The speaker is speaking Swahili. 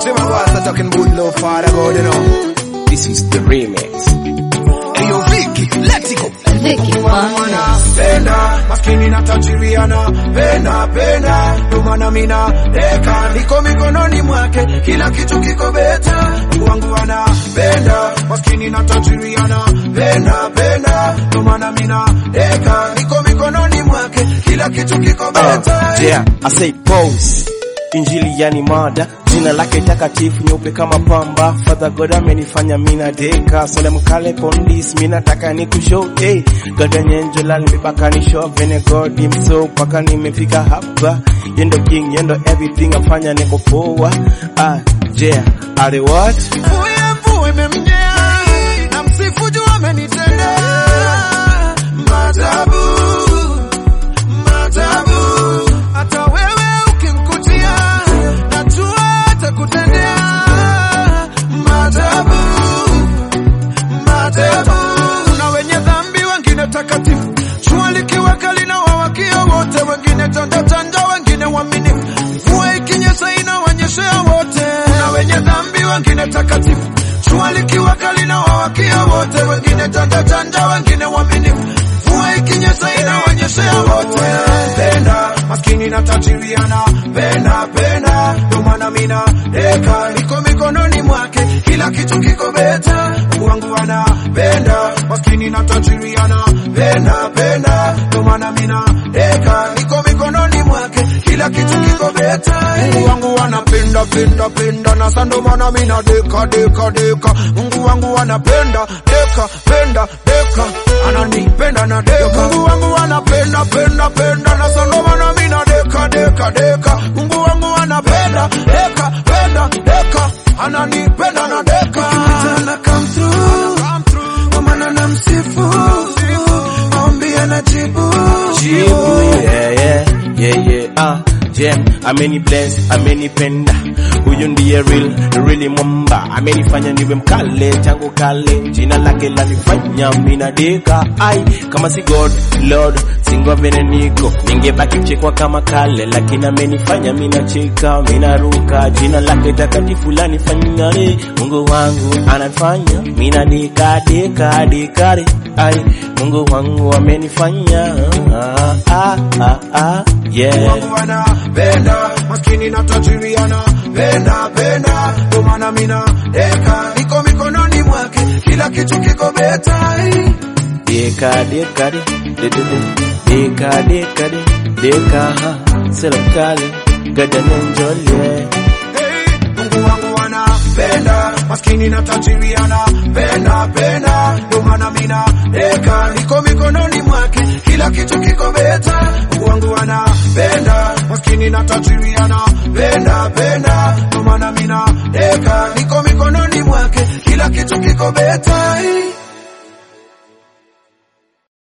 See my boss are talking good love, Father God, you know. This is the remix. Hey, yo, Vicky, let's go. Vicky Wonders. Penda, maskini na tajiriana, penda, penda, ndo maana mina deka, niko mikononi mwake, kila kitu kiko beta, Mungu wangu anapenda, maskini na tajiriana, penda, penda, ndo maana mina deka, niko mikononi mwake, kila kitu kiko beta. Uh, yeah, I say pose. Injili yani mada, jina lake takatifu nyeupe kama pamba. Father God amenifanya mina deka, sole mkale pondis, mina taka ni kushow hey. God nyenjo la nimepaka ni show vene God mso paka nimefika hapa. Yendo king, yendo everything afanya niko poa. Ah, yeah, are what? Mvue mvue imemnyea, na msifu juu amenitendea maajabu, maajabu. Hata wewe ukimkutia, najua atakutendea maajabu, maajabu. Kuna wenye dhambi, wengine takatifu, jua likiwaka linawawakia wote, wengine tanda tanda, wengine waaminifu, mvua ikinyesha inawanyeshea wote. Kuna wenye dhambi, wengine takatifu, jua likiwaka linawawakia wote, wengine tanda tanda, wengine waaminifu, mvua ikinyesha inawanyeshea wote. Penda maskini na tajiriana, penda penda, ndo maana mina deka, niko mikononi mwake, kila kitu kiko beta, Mungu wangu anapenda maskini na tajiriana, penda penda, ndo maana mina deka, niko mikononi mwake, kila kitu kiko beta, Mungu wangu anapenda penda penda, na sando maana mina deka deka deka, Mungu wangu anapenda deka penda deka, ananipenda na deka, Mungu wangu anapenda penda penda, na sando maana mina deka deka deka, Mungu wangu anapenda deka penda deka, ananipenda na deka, ana come through, kwa maana namsifu, maombi anajibu, Jibu, yeah, yeah, yeah, yeah, ah. Jem, ameni bless, amenipenda huyu ndiye real, really mwamba amenifanya niwe mkale tangu kale jina lake lanifanya mina deka ai kama si God Lord singwa vene niko ningebaki chekwa kama kale lakini amenifanya mina cheka mina ruka jina lake takatifu lanifanya re Mungu wangu anafanya mina deka deka dekare ai Mungu wangu amenifanya ah, ah, ah, ah, yeah wangu anapenda maskini na tajiri anapenda penda, ndo maana mina deka, niko mikononi mwake, kila kitu kiko beta. Deka deka de de de de deka deka de deka ha serikali gadana njole Hey, Mungu wangu anapenda maskini na tajiri anapenda penda, ndo maana mina deka, niko mikononi mwake, kila kitu kiko beta. Mungu wangu anapenda maskini na tajiri anapenda penda, ndo maana mina deka, niko mikononi mwake, kila kitu kiko beta.